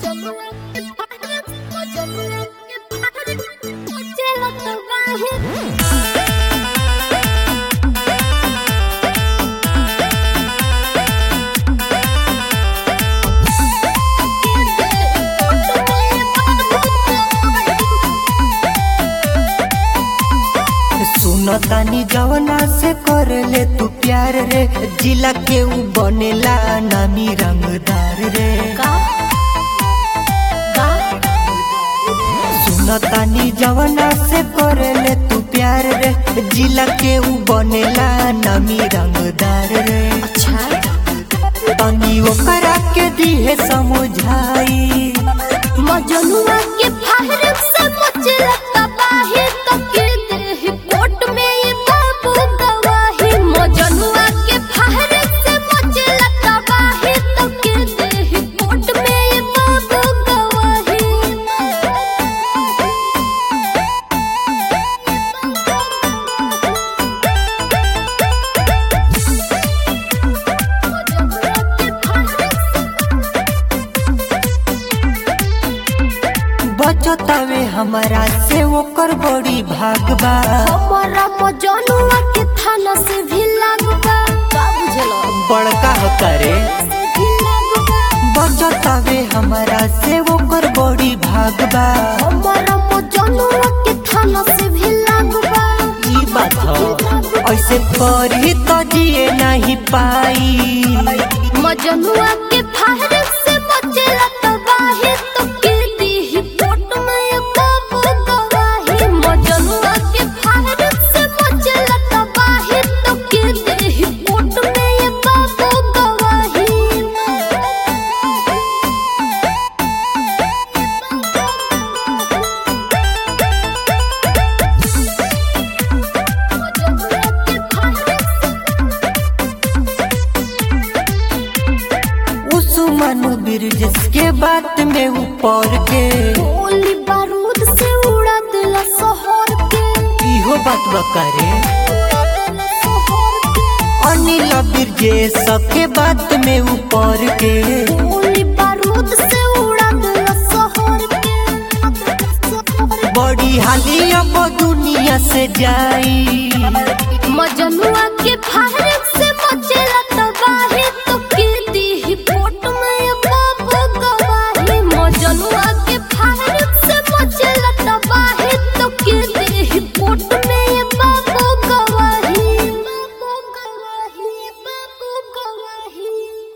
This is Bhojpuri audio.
सुनो तानी जवना से कर ले तू प्यार रे जिला के ऊ बनेला नामी रंगदार रे सुनो तानी जवना से कर ले तू प्यार रे जिला के ऊ बनेला नामी रंगदार रे तनी ओकरा के दिहे समझाई मजनुआ के फाहर से मचला तबाही तो के देह कोट में ये बाबू गवाही मजनुआ के फाहर से मचला तबाही तो के देह कोट में ये बाबू बचतावे हमारा से ओकर बड़ी भागबा हमारा मजनुआ के थाना से भी लागबा का बुझलो बड़का हो करे से भी लागबा बचतावे हमारा से ओकर बड़ी भागबा हमारा मजनुआ के थाना से भी लागबा ई बात हो ऐसे पढ़ी तो जिए नहीं पाई मजनुआ के फाहर से मचला तबाही तो के दी कोट में ये बाबू गवाही मजनुआ के फाहर से मचला तबाही तो के दी कोट में ये बाबू गवाही उस मनु बिरजस के बात में ऊपर के गोली बारूद से उड़ा दिला शहर के इहो बात बकरे उड़ा दिला शहर के अनिल बिरजेश के बात में ऊपर के गोली बारूद से उड़ा दिला शहर के बड़ी हाली अब दुनिया से जाई मजनुआ के फाहर